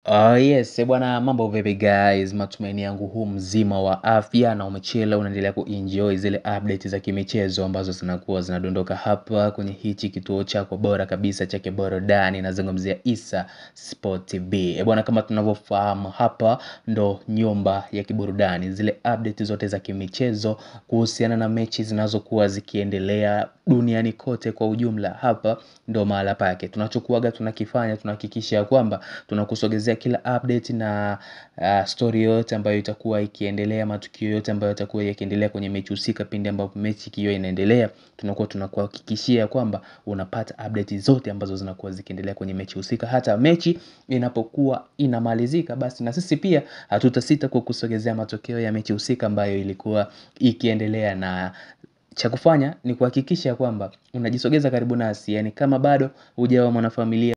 Oh yes, eh bwana mambo vipi guys, matumaini yangu huu mzima wa afya na umechela unaendelea kuenjoy zile update za kimichezo ambazo zinakuwa zinadondoka hapa kwenye hichi kituo chako bora kabisa cha burudani nazungumzia Issa Sport TV. Eh bwana kama tunavyofahamu hapa ndo nyumba ya kiburudani, zile update zote za kimichezo kuhusiana na mechi zinazokuwa zikiendelea duniani kote kwa ujumla, hapa ndo mahala pake. Tunachokuaga tunakifanya tunahakikisha ya kwamba tunakusogezea kila update na uh, story yote ambayo itakuwa ikiendelea, matukio yote ambayo yatakuwa yakiendelea kwenye mechi husika. Pindi ambapo mechi ikiwa inaendelea, tunakuwa tunakuhakikishia kwamba unapata update zote ambazo zinakuwa zikiendelea kwenye mechi husika. Hata mechi inapokuwa inamalizika, basi na sisi pia hatutasita kukusogezea matokeo ya mechi husika ambayo ilikuwa ikiendelea na cha kufanya ni kuhakikisha kwamba unajisogeza karibu nasi, yani kama bado hujawa mwanafamilia